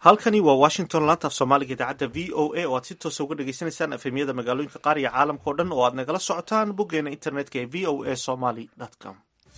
halkani waa washington laanta af soomaaliga idaacadda v o a oo aad si toosa uga dhagaysanaysaan efemyada magaalooyinka qaar iyo caalamka o dhan oo aad nagala socotaan boggeena internetka ee v o a somaly com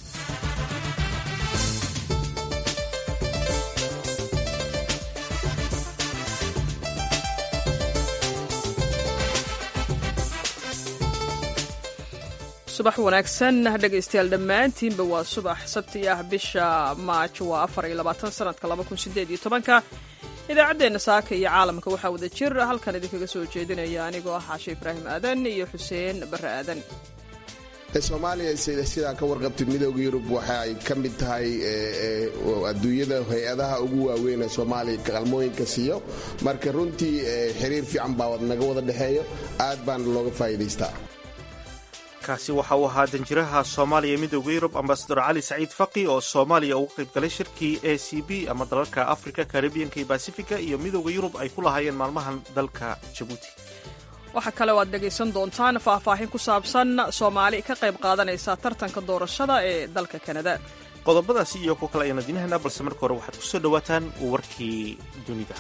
subax wanaagsan dhegaystayaal dhammaantiinba waa subax sabti ah bisha maaj waa afar iyo labaatan sanadka laba kun sideed iyo tobanka idaacaddeenna saaka iyo caalamka waxaa wada jir halkan idinkaga soo jeedinaya anigoo ah caashe ibraahim aadan iyo xuseen barre aadan soomaaliya sidaa ka warqabtay midooda yurub waxa ay ka mid tahay adduunyada hay-adaha ugu waaweyn ee soomaaliya qalmooyinka siiyo marka runtii xiriir fiican baa naga wada dhexeeyo aad baana looga faa'iidaystaa kaasi waxa uu ahaa danjiraha soomaaliya ee midooda yurub ambasador cali saciid faqi oo soomaaliya uga qayb galay shirkii a c b ama dalalka africa karibiyanka iyo basifiga iyo midooda yurub ay ku lahaayeen maalmahan dalka jabuuti waxaa kale oo aad dhegaysan doontaan faahfaahin ku saabsan soomaali ka qayb qaadanaysa tartanka doorashada ee dalka kanada qodobadaasi iyo kuwa kale ayaan adinahaynaa balse marka hore waxaad ku soo dhowaataan warkii dunida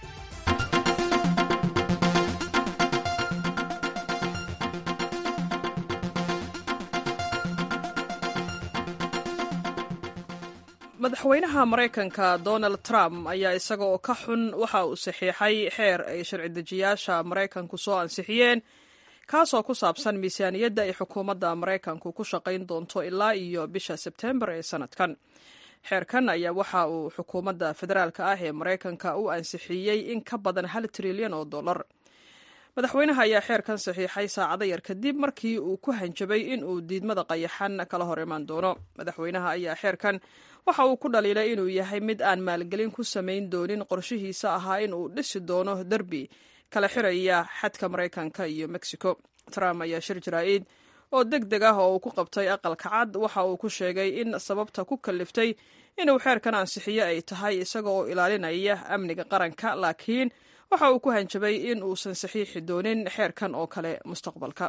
madaxweynaha maraykanka donald trump ayaa isaga oo ka xun waxa uu saxiixay xeer ay sharci dejiyaasha maraykanku soo ansixiyeen kaasoo ku saabsan miisaaniyadda ay xukuumadda maraykanku ku shaqayn doonto ilaa iyo bisha sebtembar ee sanadkan xeerkan ayaa waxa uu xukuumadda federaalka ah ee maraykanka u ansixiyey in ka badan hal trilyan oo dollar madaxweynaha ayaa xeerkan saxiixay saacado yar kadib markii uu ku hanjabay in uu diidmada qayaxan kala hor imaan doono madaxweynaha ayaa xeerkan waxa uu ku dhaliilay inuu yahay mid aan maalgelin ku samayn doonin qorshihiisa ahaa in uu dhisi doono derbi kala xiraya xadka maraykanka iyo mexico trump ayaa shir jaraa'id oo deg deg ah oo uu ku qabtay aqalka cad waxa uu ku sheegay in sababta ku kaliftay inuu xeerkan ansixiyo ay tahay isaga oo ilaalinaya amniga qaranka laakiin waxa uu ku hanjabay in uusan saxiixi doonin xeerkan oo kale mustaqbalka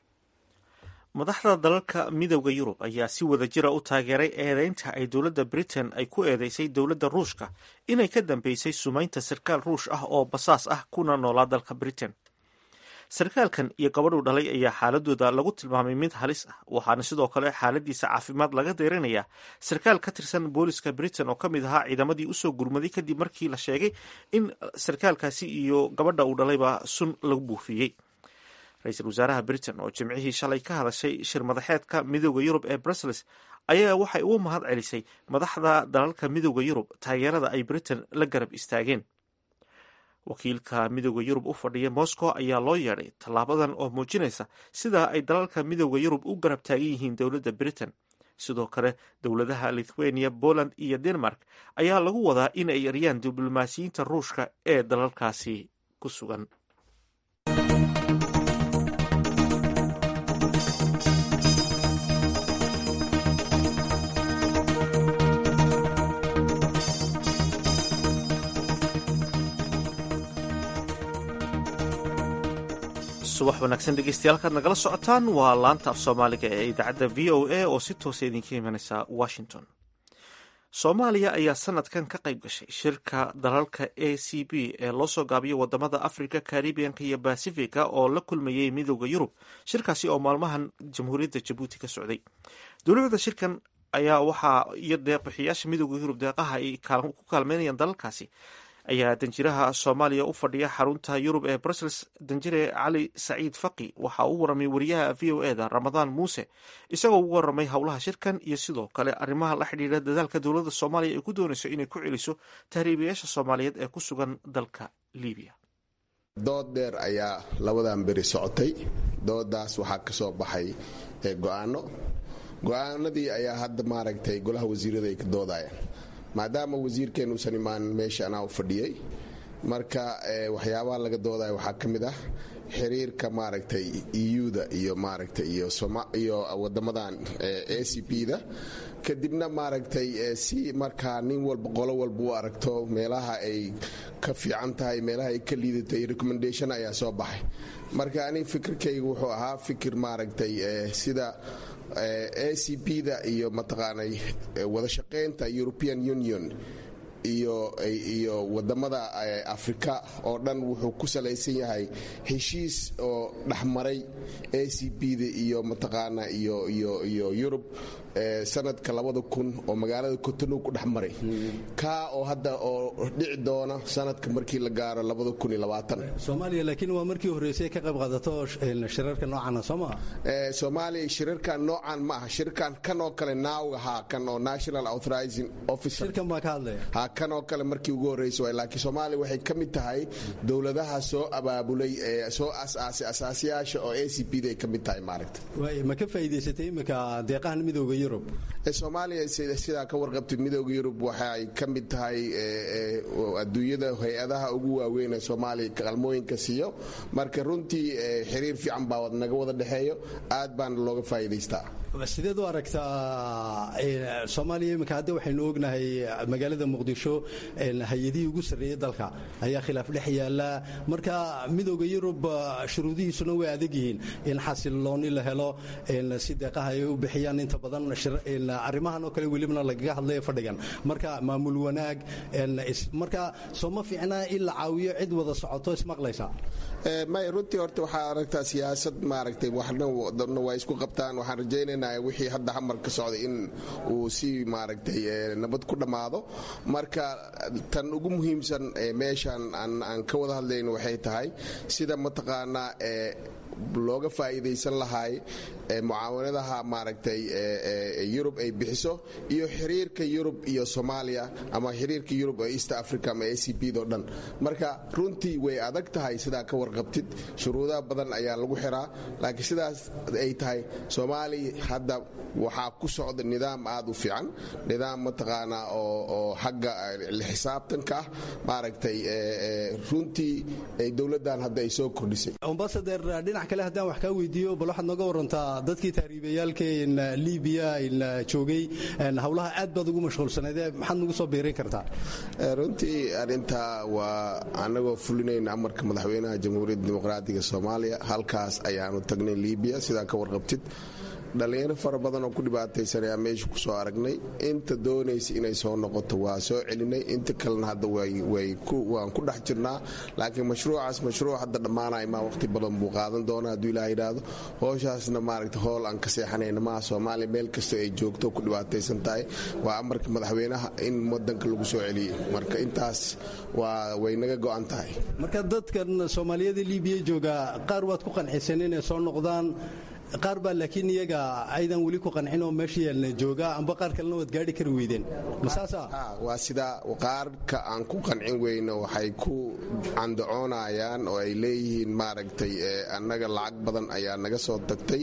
madaxda dalalka midooda yurub ayaa si wada jira u taageeray eedeynta ay dowladda britain ay ku eedeysay dowladda ruushka inay ka dambeysay sumaynta sarkaal ruush ah oo basaas ah kuna noolaa dalka britain sarkaalkan iyo gabadhuu dhalay ayaa xaaladooda lagu tilmaamay mid halis ah waxaana sidoo kale xaaladiisa caafimaad laga deerinayaa sarkaal ka tirsan booliska britain oo ka mid ahaa ciidamadii usoo gurmaday kadib markii la sheegay in sarkaalkaasi iyo gabadha uu dhalayba sun lagu buufiyey ra-iisul wasaaraha britain oo jimcihii shalay ka hadashay shir madaxeedka midooda yurub ee brussels ayaa waxay ugu mahad celisay madaxda dalalka midooda yurub taageerada ay britain la garab istaageen wakiilka midooda yurub u fadhiya moscow ayaa loo yeedhay tallaabadan oo muujinaysa sida ay dalalka midooda yurub u garab taagan yihiin dowladda britain sidoo kale dowladaha lithuania poland iyo denmark ayaa lagu wadaa in ay eryaan diblomaasiyiinta ruushka ee dalalkaasi ku sugan subax wanaagsan dhegeystayaal kaad nagala socotaan waa laanta af soomaaliga ee idaacadda v o a oo si toosa idinka imanaysa washington soomaaliya ayaa sanadkan ka qayb gashay shirka dalalka a c b ee loo soo gaabiyo wadamada africa karibiyanka iyo basifiga oo la kulmayay midooda yurub shirkaasi oo maalmahan jamhuuriyadda jabuuti ka socday dowlada shirkan ayaa waxaa iyo deeqbixiyaasha midooda yurub deeqaha ay ku kaalmeynayaan dalalkaasi ayaa danjiraha soomaaliya u fadhiya xarunta yurub ee brussels danjire cali saciid faqi waxa uu waramay wariyaha v o e da ramadaan muuse isagoo ugu waramay howlaha shirkan iyo sidoo kale arrimaha la xidhiira dadaalka dowladda soomaaliya ay ku doonayso inay ku celiso tahriibayaasha soomaaliyeed ee ku sugan dalka libiya dood dheer ayaa labadan beri socotay doodaas waxaa ka soo baxay go-aano go-aanadii ayaa hadda maaragtay golaha wasiirada ay ka doodayaan maadaama wasiirkeen uusan imaanin meesha anaa u fadhiyey marka waxyaabaha laga doodaya waxaa ka mid ah xiriirka maaragtay euda iyo maaragtay iyo wadamadan a c p da kadibna maaragtay si markaa nin walba qolo walba u aragto meelaha ay ka fiican tahay meelaha ay ka liidatay recommendation ayaa soo baxay marka ani fikirkayga wuxuu ahaa fikir maaragtay sida a c p da iyo mataqaanay wada shaqaynta european union iyo iyo wadamada afrika oo dhan wuxuu ku salaysan yahay heshiis oo dhexmaray a c b da iyo mataqaana iyo iyo iyo yurub sanadka labada kun oo magaalada cotonou ku dhex maray kaa oo hadda oo dhici doona sanadka markii la gaaro labada kun iyo labaatan soomaaliya laakiin waa markii horreysay ka qayb qaadato shirarka noocana soo maa soomaaliya shirarkan noocan ma aha shirarkan kan oo kale naawga haa kan oo national authorizing officer shirkan baa ka hadlaya ha kan oo kale markii ugu horreysay waay laakiin soomaaliya waxay ka mid tahay dowladaha soo abaabulay ee soo asaasay asaasiyaasha oo a c b da ay ka mid tahay maaragta waay ma ka faa'iidaysatay imika deeqahan midooda yurub soomaaliya sidaa ka warqabtay midooda yurub waxay ka mid tahay adduunyada hay-adaha ugu waaweyn ee soomaaliya qalmooyinka siiyo marka runtii xiriir fiican baa naga wada dhexeeyo aad baana looga faa'iidaystaa sideed u aragtaa soomaaliya iminka hadda waxaynu ognahay magaalada muqdisho hay-adihii ugu sarreeyey dalka ayaa khilaaf dhex yaala marka midooda yurub shuruudihiisuna way adag yihiin in xasilooni la helo si deeqaha ay u bixiyaan inta badan arrimahan oo kale welibana lagaga hadlaya fadhigan marka maamul wanaag marka soo ma fiicna in la caawiyo cid wada socoto ismaqlaysa may runtii horta waxaa aragtaa siyaasad maaragtay waxna waa isku qabtaan waxaan rajaynayna wixii hadda hamar ka socday in uu si maaragtay nabad ku dhammaado marka tan ugu muhiimsan meeshan aan ka wada hadlayn waxay tahay sida mataqaanaa looga faa'iidaysan lahay mucaawanadaha maaragtay yurub ay bixiso iyo xiriirka yurub iyo soomaaliya ama xiriirka yurub oo east africa ama a c b do dhan marka runtii way adag tahay sidaa ka warqabtid shuruudaha badan ayaa lagu xiraa laakiin sidaas ay tahay soomaaliya hadda waxaa ku socda nidaam aad u fiican nidaam mataqaanaa oo xagga xisaabtanka ah maaragtay runtii dowladdan hadda ay soo kordhisay dhinac kale haddaan wax kaa weydiiyo bal waxaad nooga warantaa dadkii taariibayaalkeen libiya joogay howlaha aad baad ugu mashquulsanaydee maxaad nagu soo biirin kartaa runtii arrintaa waa annagoo fulinayna amarka madaxweynaha jamhuuriyadda dimuqraatiga soomaaliya halkaas ayaanu tagnay libiya sidaa ka warqabtid dhallinyaro fara badan oo ku dhibaataysan ayaa meesha ku soo aragnay inta doonaysa inay soo noqoto waa soo celinay inta kalena hadda waan ku dhex jirnaa laakiin mashruucaas mashruuc hadda dhammaanay maa waqti badan buu qaadan doona hadduu ilaah yidhaahdo howshaasna maaragta hool aan ka seexanayna maaha soomaaliya meel kastoo ay joogto ku dhibaataysan tahay waa amarka madaxweynaha in wadanka lagu soo celiyey marka intaas waa way naga go'an tahay marka dadkan soomaaliyada libiya jooga qaar waad ku qancisan inay soo noqdaan qaar baa laakiin iyaga aydan weli ku qancin oo meesha yaalna jooga amba qaar kalena waad gaari kari weydeen masaasa waa sidaa qaarka aan ku qancin weyno waxay ku candacoonayaan oo ay leeyihiin maaragtay annaga lacag badan ayaa naga soo tagtay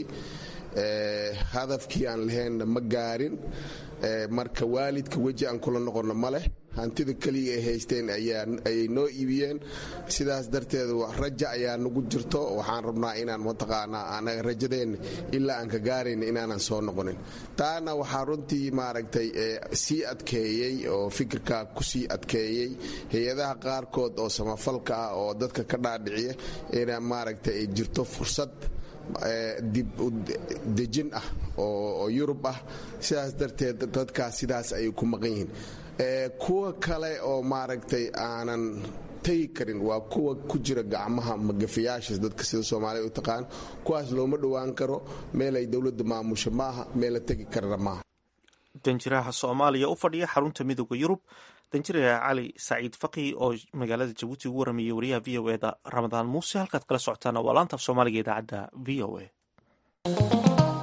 hadafkii aan laheenna ma gaarin marka waalidka weji aan kula noqonno ma leh hantida keliya ay haysteen ayay noo iibiyeen sidaas darteed raja ayaa nagu jirto waxaan rabnaa inaan mataqaanaa anaga rajadeenna ilaa aan ka gaarayna inaanan soo noqonin taana waxaa runtii maaragtay sii adkeeyey oo fikirkaa ku sii adkeeyey hay-adaha qaarkood oo samafalka ah oo dadka ka dhaadhiciya ina maaragtay ay jirto fursad dib dejin ah oo yurub ah sidaas darteed dadkaas sidaas ayay ku maqan yihiin kuwa kale oo maaragtay aanan tegi karin waa kuwa ku jira gacmaha magafayaasha dadka sida soomaaliya u taqaan kuwaas looma dhowaan karo meel ay dowladda maamusho maaha meel la tegi karana maaha danjiraha soomaaliya u fadhiya xarunta midooda yurub danjiraha cali saciid faqi oo magaalada jabuuti ugu waramayay wariyaha v o eda ramadaan muuse halkaad kala socotaana waa laanta af soomaaliga idaacadda v o a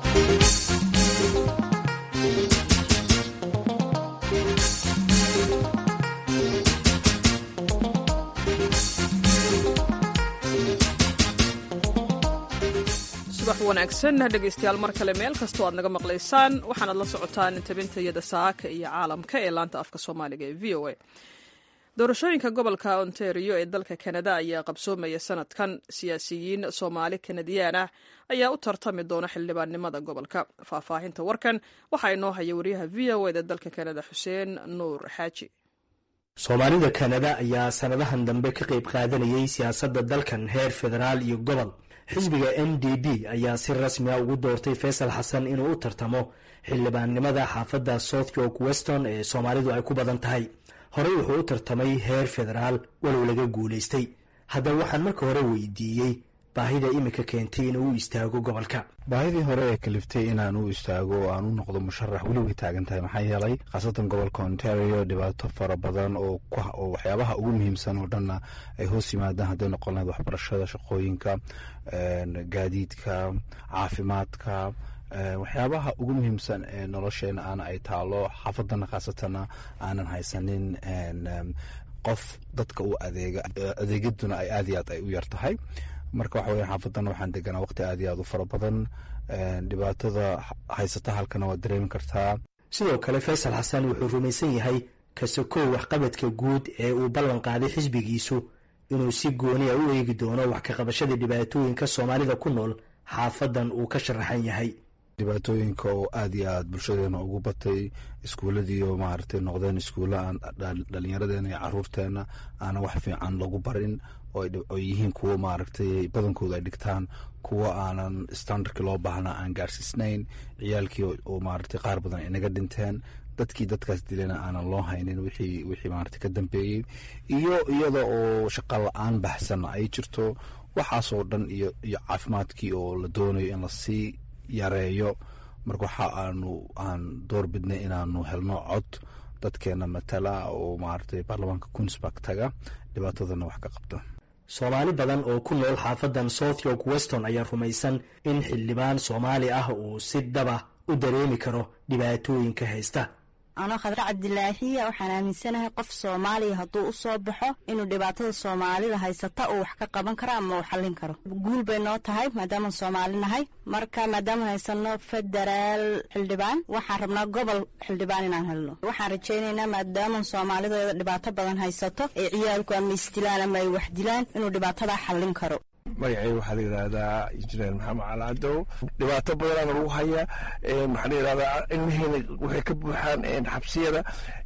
subax wanaagsan dhegaystayaal mar kale meel kastoo aad naga maqlaysaan waxaanaad la socotaan tabintayada saaka iyo caalamka ee laanta afka soomaaliga ee v o a doorashooyinka gobolka ontario ee dalka kanada ayaa qabsoomaya sanadkan siyaasiyiin soomaali kanadiyaan ah ayaa u tartami doona xildhibaannimada gobolka faahfaahinta warkan waxaa inoo haya wariyaha v o eda dalka kanada xuseen nuur xaaji soomaalida kanada ayaa sanadahan dambe ka qayb qaadanayay siyaasadda dalkan heer federaal iyo gobol xisbiga n d b ayaa si rasmi a ugu doortay faysal xasan inuu u tartamo xildhibaannimada xaafadda south york weston ee soomaalidu ay ku badan tahay horey wuxuu u tartamay heer federaal walow laga guulaystay haddaba waxaan marka hore weydiiyey baahida iminka keentay inuu u istaago gobolka baahidii hore ee kaliftay inaan u istaago oo aan u noqdo musharax weli way taagan tahay maxaa yeelay khaasatan gobolka ontario dhibaato fara badan oo waxyaabaha ugu muhiimsan oo dhanna ay hoos yimaadaan hadday noqon lahayd waxbarashada shaqooyinka gaadiidka caafimaadka waxyaabaha ugu muhiimsan ee nolosheena aana ay taalo xaafadana khaasatana aanan haysanin qof dadka u adeega adeegyaduna ay aad iyo aad ay u yar tahay marka waxa weya xaafadan waxaan deganaa waqti aad iyo aad u fara badan dhibaatada haysata halkana waad dareemi kartaa sidoo kale faysal xasan wuxuu rumaysan yahay kasokow waxqabadka guud ee uu ballan qaaday xisbigiisu inuu si gooniya u eegi doono wax ka qabashada dhibaatooyinka soomaalida ku nool xaafadan uu ka sharaxan yahay dhibaatooyinka oo aad iyo aad bulshadeena ugu batay iskuulladiioo maaragtay noqdeen iskuulla aan dhallinyaradeena iyo caruurteena aana wax fiican lagu barin oo yihiin kuwo maaragtay badankooda ay dhigtaan kuwo aanan standardkii loo baahnaa aan gaarsiisnayn ciyaalkii oo maaragtay qaar badan ay naga dhinteen dadkii dadkaas dilana aanan loo haynin wixii wixii maaragtay ka dambeeyey iyo iyada oo shaqa la-aan baxsanna ay jirto waxaasoo dhan iyo iyo caafimaadkii oo la doonayo in lasii yareeyo marka waxa aanu aan door bidnay inaanu helno cod dadkeena matala oo maaragtay baarlamaanka queensburg taga dhibaatadana wax ka qabta soomaali badan oo ku nool xaafadan south york weston ayaa rumaysan in xildhibaan soomaali ah uu si dhaba u dareemi karo dhibaatooyinka haysta anoo khadre cabdilaahiya waxaan aaminsanahay qof soomaaliya hadduu u soo baxo inuu dhibaatada soomaalida haysata uu wax ka qaban karo ama uu xallin karo guul bay noo tahay maadaamaan soomaali nahay marka maadaama haysano federaal xildhibaan waxaan rabnaa gobol xildhibaan inaan helno waxaan rajaynaynaa maadaaman soomaalideeda dhibaato badan haysato ee ciyaalku ama isdilaan ama ay wax dilaan inuu dhibaatadaa xallin karo magacay waxaa la yidhaahdaa injineer maxamed calacadow dhibaato badanaana lagu hayaa maxaa la yidhahdaa ilmihiina waxay ka buuxaan xabsiyada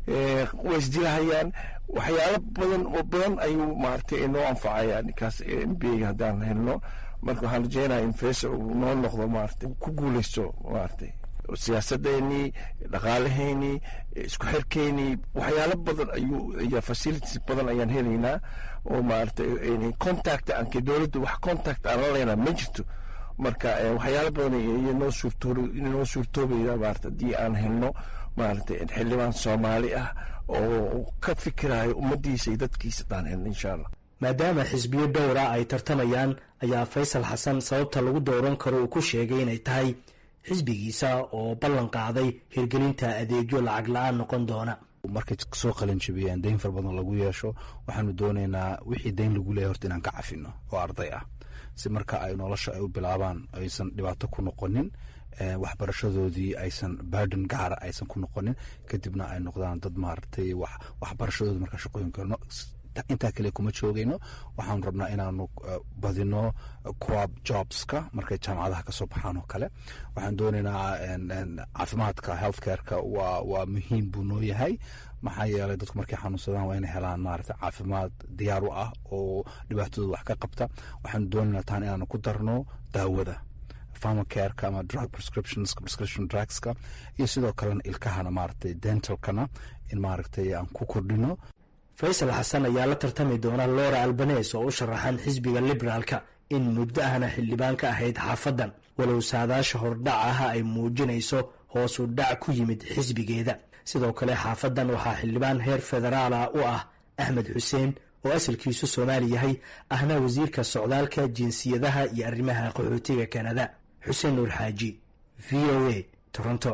way isdilahayaan waxyaalo badan oo badan ayuu maaragtay noo anfacaya ninkaas m b a haddaan helno marka waxaan rajeynaya in fesa uu noo noqdo maaragtay ku guuleysto maaragtay siyaasadeenii dhaqaalaheynii isku xirkeynii waxyaalo badan ayuu iyo facilities badan ayaan helaynaa oo maaragtay contact aanke dowladda wax contact aan la leynaa ma jirto marka waxyaalo badan iyo noo suurtoo noo suurtoobayda maarata haddii aan helno maaragtay xildhibaan soomaali ah oo ka fikirayo ummaddiisa iyo dadkiisa haddaan helno insha allah maadaama xisbiyo dhowra ay tartamayaan ayaa faysal xasan sababta lagu dooran karo uu ku sheegay inay tahay xisbigiisa oo ballan qaaday hirgelinta adeegyo lacag la-aan noqon doona markay soo qalin jabiyeen dayn far badan lagu yeesho waxaanu doonaynaa wixii dayn lagu leeyahy horta inaan ka cafino oo arday ah si marka ay nolosha ay u bilaabaan aysan dhibaato ku noqonin waxbarashadoodii aysan burden gaara aysan ku noqonin kadibna ay noqdaan dad maaragtay waxbarashadooda marka shaqooyinka intaa kale kuma joogayno waxaanu rabnaa inaanu badino coab jobska markay jaamacadaha kasoo baxaan oo kale waxaan doonaynaa caafimaadka health careka waa waa muhiim buu noo yahay maxaa yeelay dadku markay xanuunsadaan waa inay helaan maarata caafimaad diyaar u ah oo dhibaatadooda wax ka qabta waxaanu doonaynaa taan inaanu ku darno daawada pharmacareka ama drug prescriptions prescription drugska iyo sidoo kalena ilkahana maaragtay dentalkana in maaragtay aan ku kordhino faysal xasan ayaa la tartami doona lora albanes oo u sharaxan xisbiga liberaalka in muddo ahna xildhibaan ka ahayd xaafadan walow saadaasha hordhac ah ay muujinayso hoosu dhac ku yimid xisbigeeda sidoo kale xaafadan waxaa xildhibaan heer federaala u ah axmed xuseen oo asalkiisu soomaali yahay ahna wasiirka socdaalka jinsiyadaha iyo arrimaha qaxootiga kanada xuseen nuur xaaji v o a toronto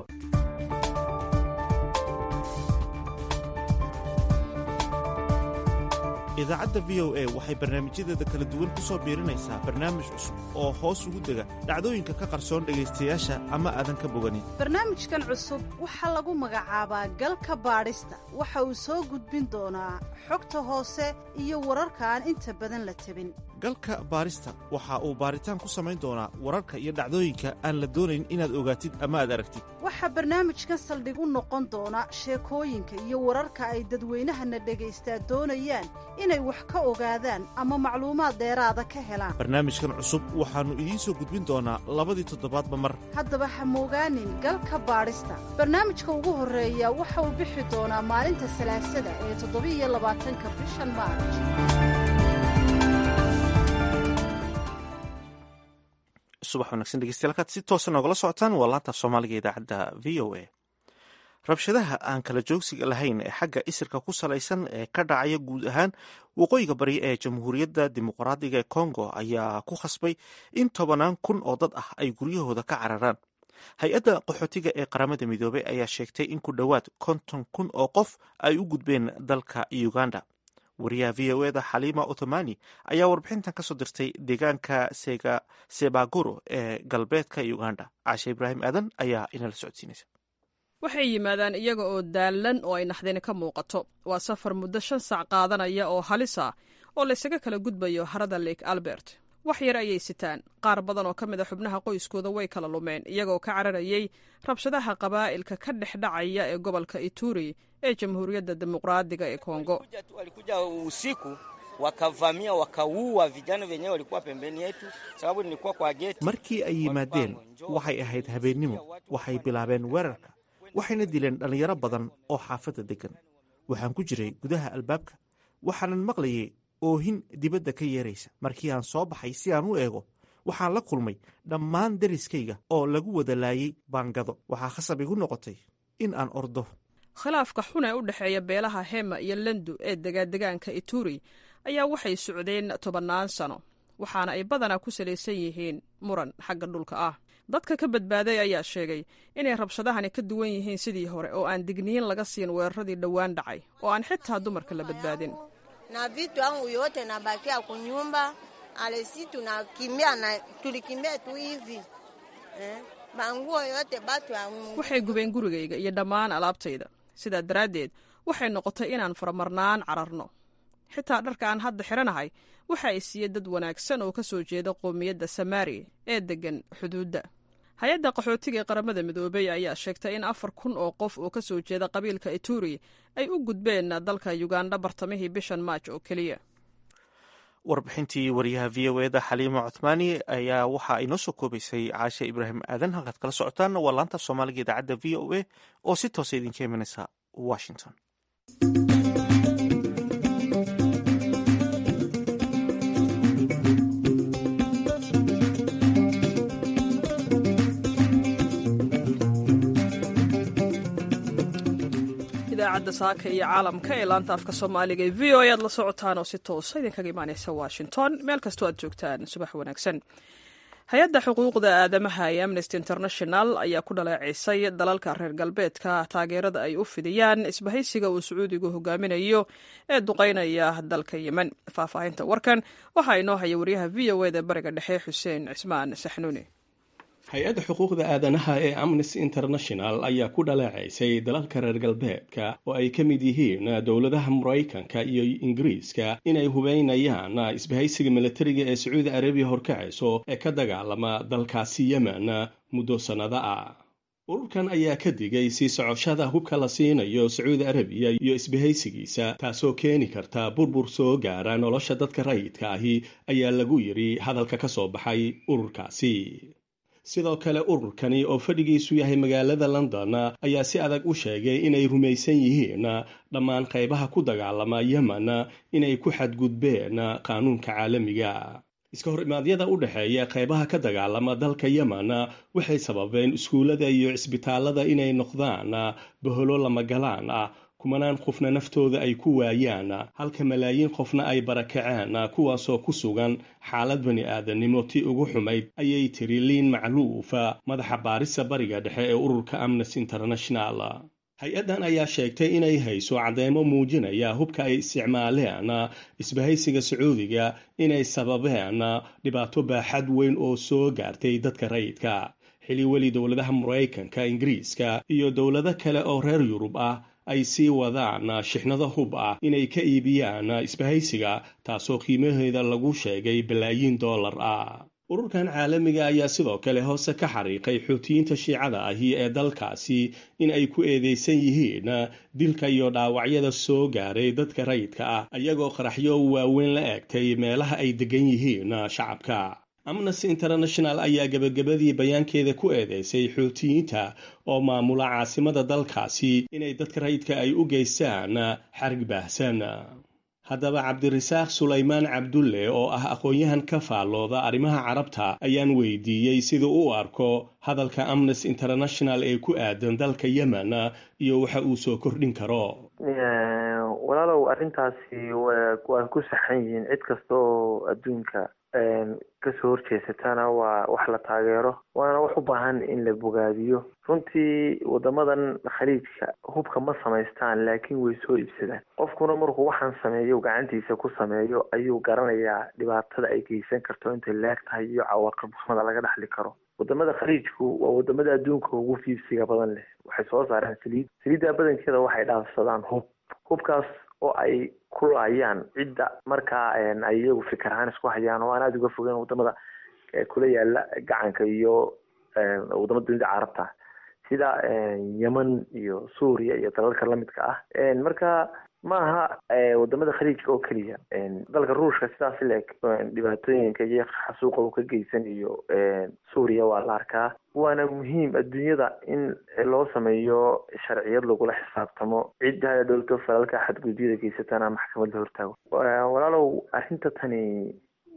idaacadda v o a waxay barnaamijyadeeda kala duwan ku soo biirinaysaa barnaamij cusub oo hoos ugu dega dhacdooyinka ka qarsoon dhegaystayaasha ama aadan ka boganin barnaamijkan cusub waxaa lagu magacaabaa galka baadhista waxa uu soo gudbin doonaa xogta hoose iyo wararka aan inta badan la tabin galka baarista waxa uu baaritaan ku samayn doonaa wararka iyo dhacdooyinka aan la doonayn inaad ogaatid ama aad aragtid waxaa barnaamijkan saldhig u noqon doona sheekooyinka iyo wararka ay dadweynahana dhagaystaa doonayaan inay wax ka ogaadaan ama macluumaad dheeraada ka helaan barnaamijkan cusub waxaannu idiin soo gudbin doonaa labadii toddobaadba mar haddaba ha moogaanin galka baadhista barnaamijka ugu horreeya waxa uu bixi doonaa maalinta salaasada ee toddobiiyo labaatanka bishan maarj subax wanagsan dhegeystayaal kaad si toosa noogala socotaan waa laanta soomaaliga idaacadda v o a rabshadaha aan kala joogsiga lahayn ee xagga isirka ku salaysan ee ka dhacaya guud ahaan waqooyiga bari ee jamhuuriyadda dimuqraadiga ee kongo ayaa ku khasbay in tobanaan kun oo dad ah ay guryahooda ka cararaan hay-adda qaxootiga ee qaramada midoobey ayaa sheegtay in ku dhowaad konton kun oo qof ay u gudbeen dalka uganda wariyaha v o eda xaliima othomani ayaa warbixintan ka soo dirtay deegaanka sebaguro ee galbeedka uganda caashe ibraahim aadan ayaa inala socodsiinaysa waxay yimaadaan iyaga oo daallan oo ay naxdini ka muuqato waa safar muddo shan sac qaadanaya oo halis ah oo laysaga kala gudbayo harada lake albert wax yar ayay sitaan qaar badan oo ka mid a xubnaha qoyskooda way kala lumeen iyagoo ka cararayay rabshadaha qabaa'ilka ka dhex dhacaya ee gobolka ituri ee jamhuuriyadda dimuqraadiga ee kongo walikuja usiku wakavamia wakaua vijana wenyewe walikuwa pembeni yetu, sababu nilikuwa kwa geti. markii ay yimaadeen waxay ahayd habeennimo waxay bilaabeen weerarka waxayna dileen dhallinyaro badan oo xaafadda deggan waxaan ku jiray gudaha albaabka waxaanan maqlayay oohin dibadda ka yeeraysa markii aan soo baxay si aan u eego waxaan la kulmay dhammaan deriskayga oo lagu wada laayay baangado waxaa khasab igu noqotay in aan ordo khilaafka xun ee u dhexeeya beelaha hema iyo lendu ee degadegaanka ituri ayaa waxay socdeen tobannaan sano waxaana ay badanaa ku salaysan yihiin muran xagga dhulka ah dadka ka badbaaday ayaa sheegay inay rabshadahani ka duwan yihiin sidii hore oo aan digniin laga siin weeraradii dhowaan dhacay oo aan xitaa dumarka la badbaadin na vitu yangu yote nabakia kunyumba alesi tunakimbia na tulikimbia tu hivi eh? manguo yote batu ya waxay gubeen gurigayga iyo dhammaan alaabtayda sidaa daraaddeed waxay noqotay inaan faramarnaan cararno xitaa dharka aan hadda xidhanahay waxa ay siiyey dad wanaagsan oo ka soo jeeda qoomiyadda samaari ee deggan xuduudda hay-adda qaxootiga ee qaramada midoobey ayaa sheegtay in afar kun oo qof oo ka soo jeeda qabiilka ituri ay u gudbeen dalka uganda bartamihii bishan maaj oo keliya warbixintii wariyaha v o eda xaliima cuthmaani ayaa waxa ay noo soo koobaysay caashe ibraahim aadan halkaad kala socotaan waa laanta soomaaliga idaacadda v o a oo si toosa idinka imanaysa washington idaacadda saaka iyo caalamka ee laanta afka soomaaliga ee v o a aad la socotaan oo si toosa idinkaga imaaneysa washington meel kastoo aad joogtaan subax wanaagsan hay-adda xuquuqda aadamaha ee amnesty international ayaa ku dhaleeceysay dalalka reer galbeedka taageerada ay u fidiyaan isbahaysiga uu sacuudigu hogaaminayo ee duqeynaya dalka yemen faahfaahinta warkan waxaa inoo haya wariyaha v o eda bariga dhexe xuseen cismaan saxnuuni hay-adda xuquuqda aadanaha ee amnesty international ayaa ku dhaleecaysay dalalka reer galbeedka oo ay ka mid yihiin dowladaha maraykanka iyo ingiriiska inay hubeynayaan isbahaysiga milatariga ee sacuudi arabiya horkacayso ee ka dagaalama dalkaasi yemen muddo sannado ah ururkan ayaa ka digay sii socoshada hubka la siinayo sacuudi arabiya iyo isbahaysigiisa taasoo keeni karta burbur soo gaara nolosha dadka rayidka ahi ayaa lagu yidhi hadalka ka soo baxay ururkaasi sidoo kale ururkani oo fadhigiisu yahay magaalada london ayaa si adag u sheegay inay rumaysan yihiin dhammaan qaybaha ku dagaalama yemen inay ku xadgudbeen qaanuunka caalamiga iska hor imaadyada u dhexeeya qaybaha ka dagaalama dalka yemen waxay sababeen iskuullada iyo cisbitaalada inay noqdaan baholo lamagalaan ah kumanaan qofna naftooda ay ku waayaan halka malaayiin qofna ay barakaceen kuwaasoo ku sugan xaalad bani aadamnimo tii ugu xumayd ayay tiri liin macluufa madaxa baarisa bariga dhexe ee ururka amnesty international hay-addan ayaa sheegtay inay hayso cadeymo muujinaya hubka ay isticmaaleen isbahaysiga sacuudiga inay sababeen dhibaato baaxad weyn oo soo gaartay dadka rayidka xili weli dowladaha maraykanka ingiriiska iyo dowlado kale oo reer yurub ah ay sii wadaan shixnado hub ah inay ka iibiyaan isbahaysiga taasoo qiimaheeda lagu sheegay balaayiin dollar ah ururkan caalamiga ayaa sidoo kale hoose ka xariiqay xuutiyiinta shiicada ahi ee dalkaasi in ay ku eedeysan yihiin dilka iyo dhaawacyada soo gaaray dadka rayidka ah ayagoo qaraxyo waaweyn la eegtay meelaha ay degan yihiin shacabka amnesty international ayaa gebagabadii bayaankeeda ku eedeysay xuutiyiinta oo maamula caasimada dalkaasi inay dadka rayidka ay u geystaan xarig baahsan haddaba cabdirasaaq sulaymaan cabdulle oo ah aqoon-yahan ka faallooda arrimaha carabta ayaan weydiiyey siduu u arko hadalka amnesty international ee ku aadan dalka yemen iyo waxa uu soo kordhin karo walaalow arrintaasi waa ku saxan yihiin cid kasta oo adduunka kasoo horjeesatana waa wax la taageero waana wax u baahan in la bogaadiyo runtii wadamadan khaliijka hubka ma samaystaan laakiin way soo iibsadaan qofkuna markuu waxaan sameeyo gacantiisa ku sameeyo ayuu garanayaa dhibaatada ay geysan karto intay leeg tahay iyo cawaaqib xumada laga dhexli karo wadamada khaliijku waa wadamada adduunka ugu fiibsiga badan leh waxay soo saareen saliid saliidda badankeeda waxay dhaafsadaan hub hubkaas oo ay ku laayaan cidda markaa ay iyagu fikir ahaan isku hayaan oo aan aada uga fogeyn wadamada kula yaala gacanka iyo wadamada dunida carabta sida yemen iyo suuriya iyo dalalka lamidka ah marka ma aha wadamada khaliijka oo keliya dalka ruushka sidaas leeg dhibaatooyinka iyo xasuuqa uu ka geysan iyo suuriya waa la arkaa waana muhiim adduunyada in loo sameeyo sharciyad lagula xisaabtamo cidda dhowlto falalka xadgudubyada geysatana maxkamad la hortaago walaalow arrinta tani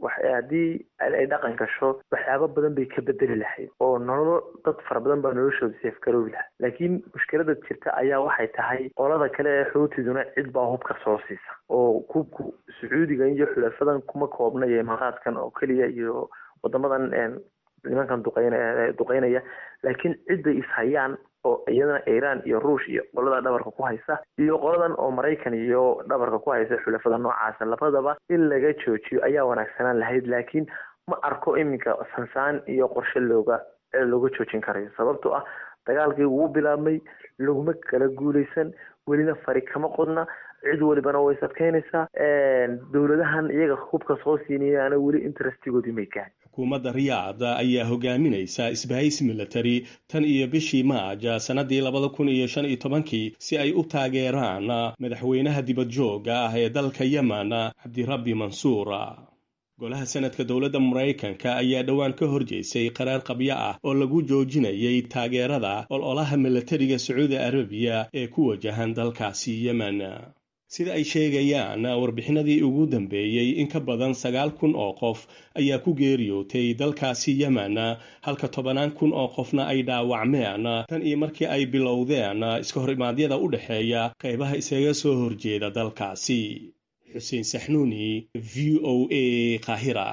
haddii ay dhaqan gasho waxyaabo badan bay ka bedeli lahayd oo nololo dad fara badan baa noloshooda seefgaroobi lahaa laakiin mushkilada jirta ayaa waxay tahay qolada kale ee xootiduna cid baa hubka soo siisa oo hubku sacuudiga iyo xulafadan kuma koobna iyo imaaraadkan oo keliya iyo wadamadan nimankan duqeyn duqeynaya laakiin cidday ishayaan oo iyadana iiraan iyo ruush iyo qolada dhabarka ku haysa iyo qoladan oo maraykan iyo dhabarka ku haysa xulafada noocaasa labadaba in laga joojiyo ayaa wanaagsanaan lahayd laakiin ma arko iminka sansaan iyo qorshe looga looga joojin karayo sababtoo ah dagaalkii wuu bilaabmay laguma kala guuleysan welina fari kama qodna cid walibana way sadkeynaysaa dowladahan iyaga hubka soo siinayaana weli interestigoodii may gahan xukuumadda riyaad ayaa hogaaminaysa isbahaysi military tan iyo bishii maaja sannadii labada kun iyo shan iyo tobankii si ay u taageeraan madaxweynaha dibadjooga ah ee dalka yemen cabdirabbi mansuur golaha sanadka dowladda maraykanka ayaa dhowaan ka horjeysay qaraar qabyo ah oo lagu joojinayay taageerada ololaha milatariga sacuudi arabiya ee ku wajahan dalkaasi yemen sida ay sheegayaan warbixinadii ugu dambeeyey in ka badan sagaal kun oo qof ayaa ku geeriyootay dalkaasi yemen halka tobanaan kun oo qofna ay dhaawacmeen tan iyo markii ay bilowdeen iska hor imaadyada u dhexeeya qaybaha isaga soo horjeeda dalkaasi xuseen saxnuuni v o a qaahira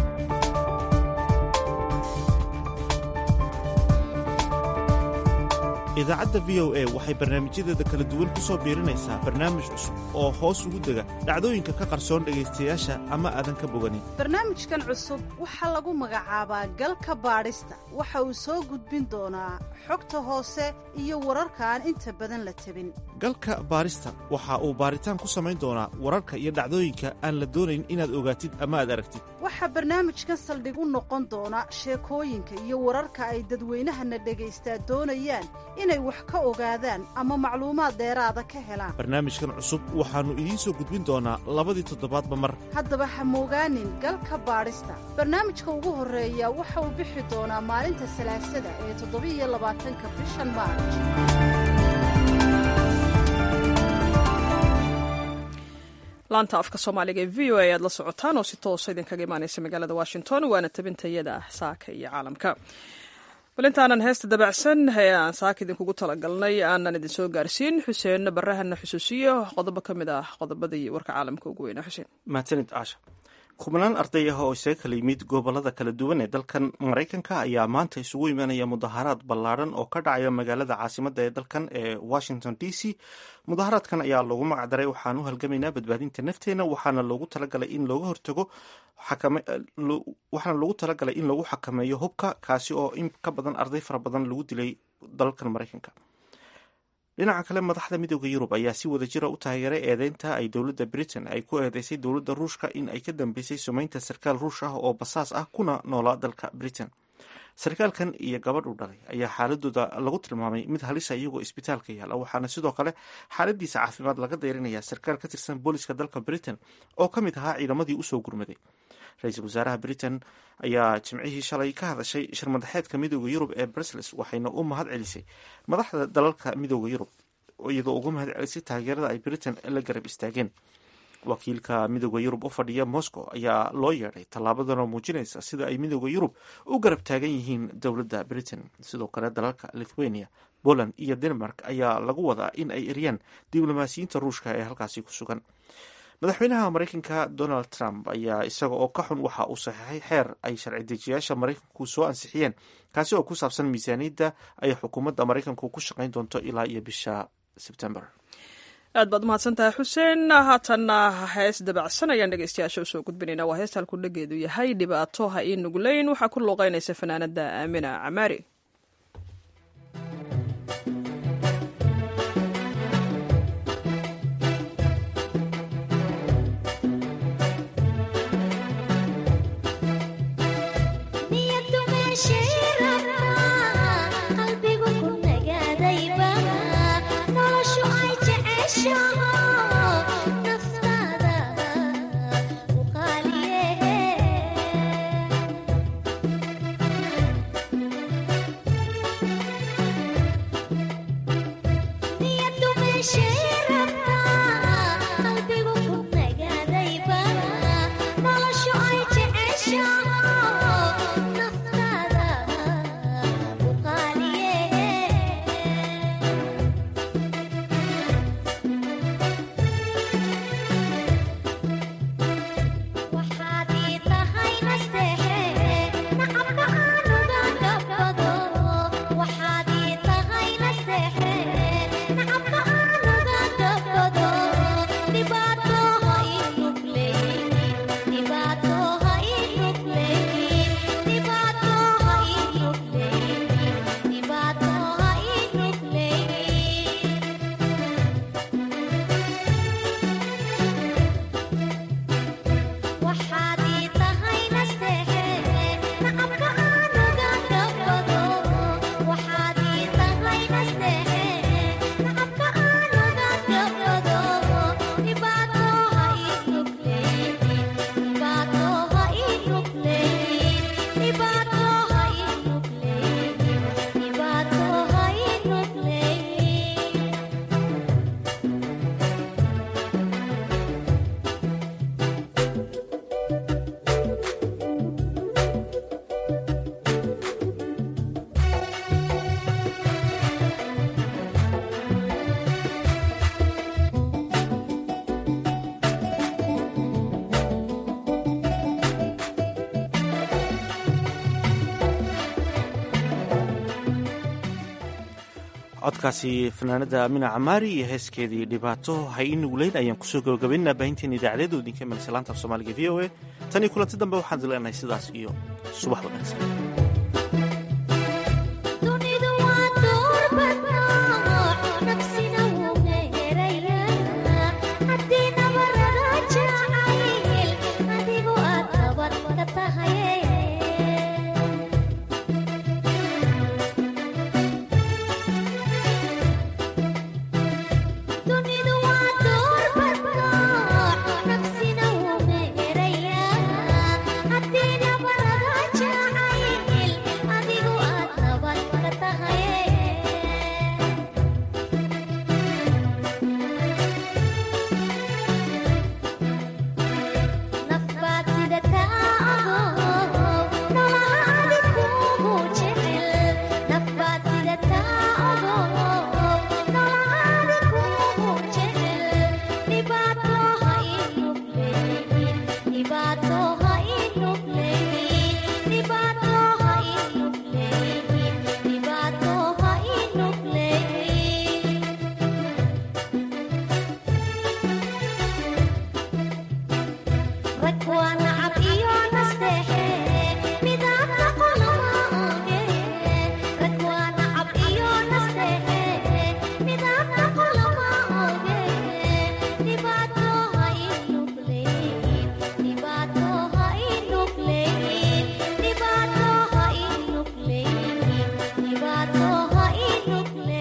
idaacadda v o a waxay barnaamijyadeeda kala duwan ku soo biirinaysaa barnaamij cusub oo hoos ugu dega dhacdooyinka ka qarsoon dhegaystayaasha ama aadan ka boganin barnaamijkan cusub waxaa lagu magacaabaa galka baadhista waxa uu soo gudbin doonaa xogta hoose iyo wararka aan inta badan la tabin galka baadhista waxa uu baaritaan ku samayn doonaa wararka iyo dhacdooyinka aan la doonayn inaad ogaatid ama aad aragtid waxaa barnaamijkan saldhig u noqon doona sheekooyinka iyo wararka ay dadweynahana dhagaystaa doonayaan inay wax ka ogaadaan ama macluumaad dheeraada ka helaan barnaamijkan cusub waxaannu idiin soo gudbin doonaa labadii toddobaadba mar haddaba ha moogaanin galka baadhista barnaamijka ugu horreeya waxa uu bixi doonaa maalinta salaasada ee toddobiiyo labaatanka bishan maarj laanta afka soomaaliga ee v o a aad la socotaan oo si toosa idinkaga imaanaysa magaalada washington waana tabintayada saaka iyo caalamka bal intaanan heesta dabacsan ee aan saaka idinkugu talagalnay aanan idinsoo gaarsiin xuseen barahana xusuusiyo qodobo ka mid ah qodobadii warka caalamka ugu weynaa xuseen mahadsanid caasha kubnaan arday ah oo isaga kala yimid gobolada kala duwan ee dalkan maraykanka ayaa maanta isugu imanaya mudaharaad ballaadhan oo ka dhacaya magaalada caasimadda ee dalkan ee washington d c mudaharaadkan ayaa loogu magacdaray waxaan u halgamaynaa badbaadinta nafteena waxaana loogu talagalay in looga hortago waxaana loogu talagalay in lagu xakameeyo hubka kaasi oo in ka badan arday fara badan lagu dilay dalkan maraykanka dhinaca kale madaxda midooda yurub ayaa si wada jira u taageeray eedeynta ay dowladda britain ay ku eedeysay dowladda ruushka in ay ka dambeysay sumeynta sarkaal ruush ah oo basaas ah kuna noolaa dalka britain sarkaalkan iyo gabadh u dhalay ayaa xaaladooda lagu tilmaamay mid halisa iyagoo isbitaalka yaala waxaana sidoo kale xaaladiisa caafimaad laga dayrinaya sarkaal ka tirsan booliska dalka britain oo ka mid ahaa ciidamadii usoo gurmaday ra-iisul wasaaraha britain ayaa jimcihii shalay ka hadashay shirmadaxeedka midooda yurub ee brussels waxayna u mahad celisay madaxda dalalka midooda yurub iyadoo uga mahad celisay taageerada ay britain la garab istaageen wakiilka midooda yurub u fadhiya moscow ayaa loo yeedhay tallaabadanoo muujinaysa sida ay midooda yurub u garab taagan yihiin dowladda britain sidoo kale dalalka lithuania poland iyo denmark ayaa lagu wadaa in ay eryaan diblomaasiyiinta ruushka ee halkaasi ku sugan madaxweynaha maraykanka donald trump ayaa isaga oo ka xun waxa uu saxiixay xeer ay sharci dejiyaasha maraykanku soo ansixiyeen kaasi oo ku saabsan miisaaniyadda ay xukuumadda maraykanku ku shaqayn doonto ilaa iyo bisha sebtember aad baad umahadsan tahay xuseen haatanna hees dabacsan ayaan dhegeystayaasha usoo gudbinayna waa heesta halku dhageedu yahay dhibaato ha ii nugleyn waxaa ku luuqeynaysa fanaanada aamina camaari codkaasi fanaanada amina camaari iyo heeskeedii dhibaato hay i nugleyn ayaan kusoo gabagabaynaa baahinteena idaacadeedu idinka imanaysa laanta af soomaaliga v o a tan iyo kulanti dambe waxaan dileenahay sidaas iyo subax wanaagsan